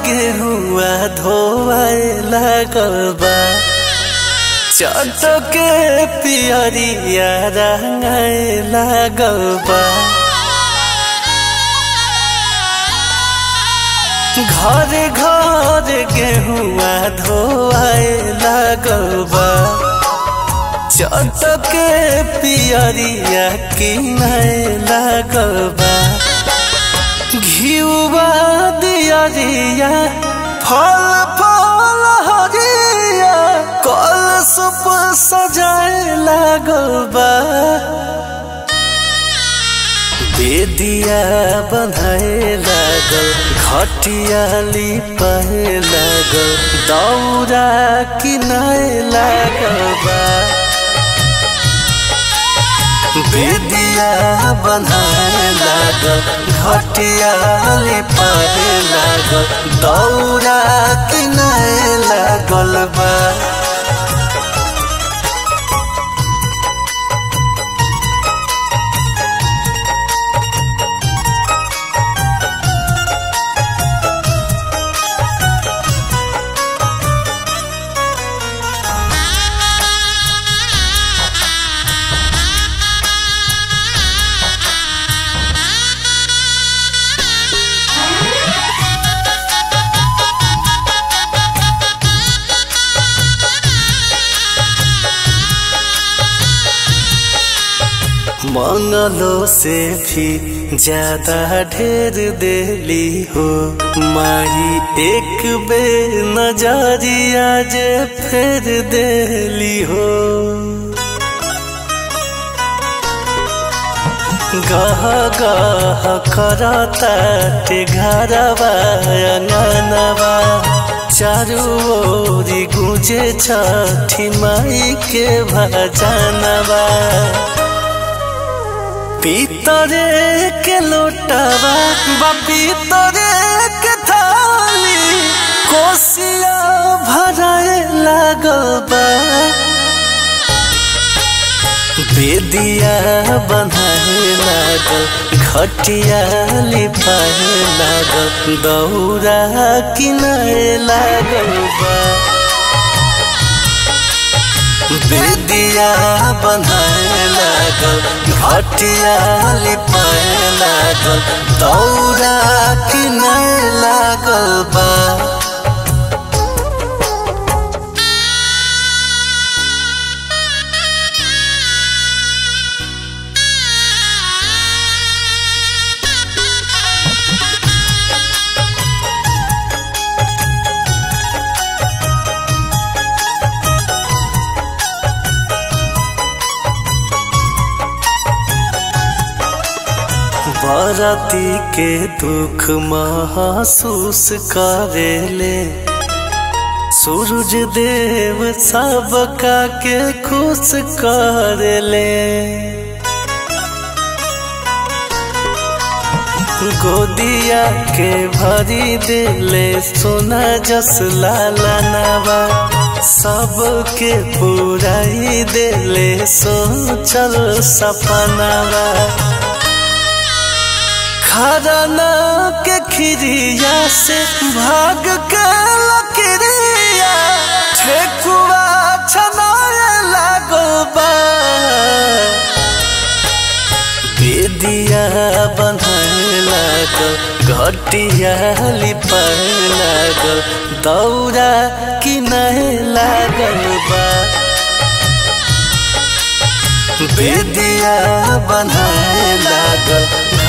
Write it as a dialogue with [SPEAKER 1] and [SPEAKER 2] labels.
[SPEAKER 1] गेहुआ धोआए लागल बा चटके पियरिया रंगाए लागल बा घर घर गेहुआ धोआए लागल बा चटके पियरिया किनाए लागल बा घिउवा दियरिया फल फल हरिया कल सुप सजाए लागल बा बेदिया बन्हाए लागल घटिया लिपाए लागल दौरा किनाए लागल बा बेदिया बन्हाए लागल घटिया लिपाए लागल दौरा किनाए लागल बा मंगलों से भी ज्यादा ढेर देली हो माही एक बे नजरिया जे फेर देली हो गह गह करता ते घरवा अंगनवा चारू ओरी गुजे छठी माई के भजनवा पीतरे के लोटवा बा पीतरे के थाली कोसिया भराए लागल बा बेदिया बन्हाए लागल घटिया लिपाए लागल दौरा किनाए लागल बा बेदिया बन्हाए लागल घटिया लिपाए लागल दौरा किनाए लागल बा बरती के दुख महसूस करेले सूरज देव सबका के खुश करेले गोदिया के भरी दिले सोना जस लालनवा सबके पुराई दिले सोचल सपनवा खरना के खिरिया से भाग के लकड़िया ठेकुआ छनाए लागो बा बेदिया बन्हाए लागल घटिया लिपाए लागल दौरा किनाए लागल बा बेदिया बन्हाए लागल